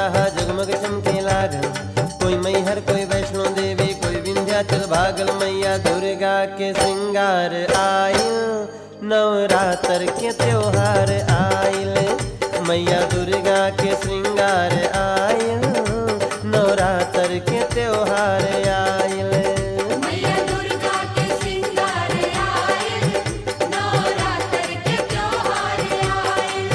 हा जगमग चमके लागल कोई मैहर कोई वैष्णो देवी कोई विंध्याचल भागल मैया दुर्गा के श्रृंगार आयल नवरात्र के त्योहार आयल मैया दुर्गा के श्रृंगार आयल नवरात्र के त्योहार आयल मैया दुर्गा के श्रृंगार आए नवरात्र के त्योहार आए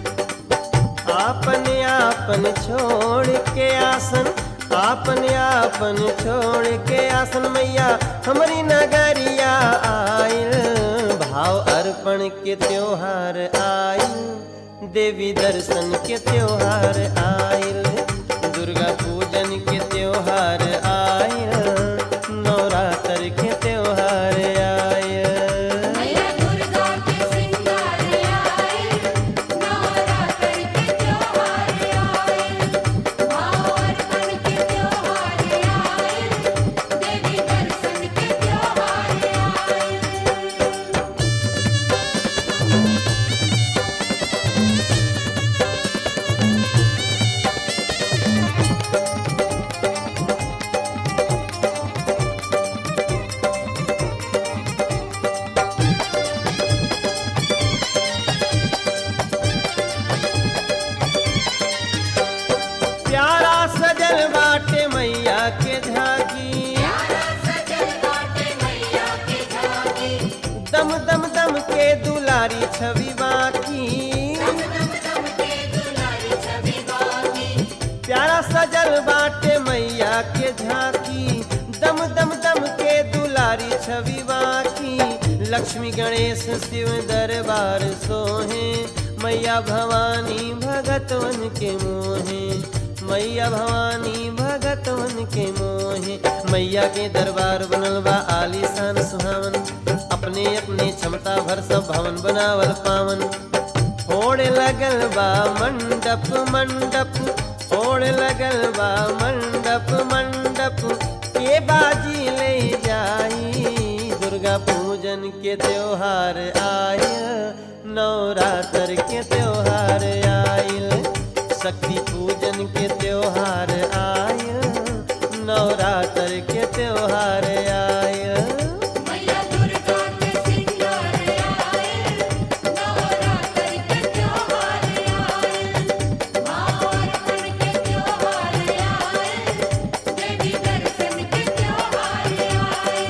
आपन आपन छोड़ के आसन आपन आपन छोड़ के आसन मैया हमारी नगरिया आयल भाव अर्पण के त्योहार आयल देवी दर्शन के त्योहार आयल दुर्गा पूजन के त्योहार आयल नवरात्र के त्योहार आयल मैया दुर्गा के श्रृंगार आए नवरात्र के त्योहार आए भाव अर्पण के त्योहार आए देवी दर्शन के त्योहार आए प्यारा सजल बाटे मैया के झांकी प्यारा सजल बाटे मैया के झांकी दम दम दम के दुलारी छवि बाकी दम दम के दुलारी छवि बाकी प्यारा सजल बाटे मैया के झांकी दम दम दम के दुलारी छवि बाकी लक्ष्मी गणेश शिव दरबार सोहे मैया भवानी भगतवन के मोहे मैया भवानी भगतवन के मोहे मैया के दरबार बनल बा आलीशान सुहावन अपने अपने क्षमता भर सब भवन बनावल पावन ओढ़ लगल बा मंडप मंडप ओढ़ लगल बा मंडप मंडप के बाजी ले जाई दुर्गा पूजन के त्योहार आयल नवरात्र के त्योहार आयल शक्ति पूजन के त्योहार आयल नवरात्र के त्योहार आयल मैया दुर्गा के श्रृंगार आए नवरात्र के त्योहार आए भाव अर्पण के त्योहार आए देवी दर्शन के त्योहार आए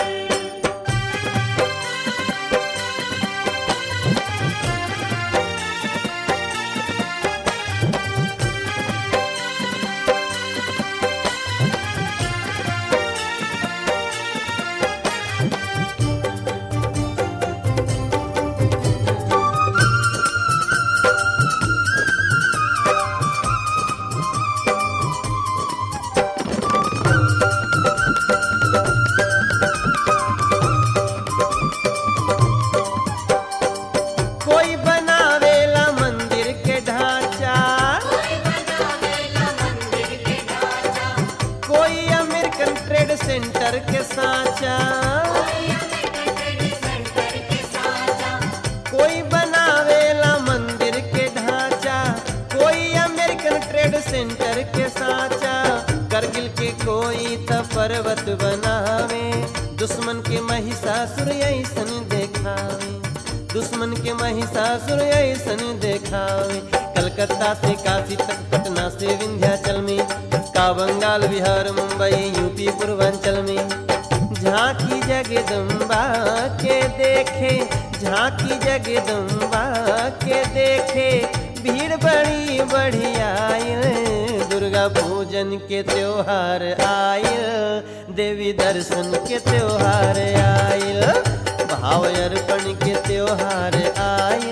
कोई बनावेला मंदिर के ढांचा कोई बनावेला मंदिर के ढांचा कोई अमेरिकन ट्रेड सेंटर के साचा कोई अमेरिकन ट्रेड सेंटर के साचा कोई बनावेला मंदिर के ढांचा कोई अमेरिकन ट्रेड सेंटर के साचा करगिल के कोई त पर्वत बनावे दुश्मन के महिषासुर ऐसन देखावे दुश्मन के महिषासुर ऐसन देखावे कलकत्ता से काशी तक पटना से विंध्याचल में का बंगाल बिहार मुंबई यूपी पूर्वांचल में झांकी जगदम्बा के देखे झांकी जगदम्बा के देखे भीड़ बड़ी बढ़िया दुर्गा पूजन के त्योहार आयल देवी दर्शन के त्योहार आयल भाव अर्पण के त्योहार आयल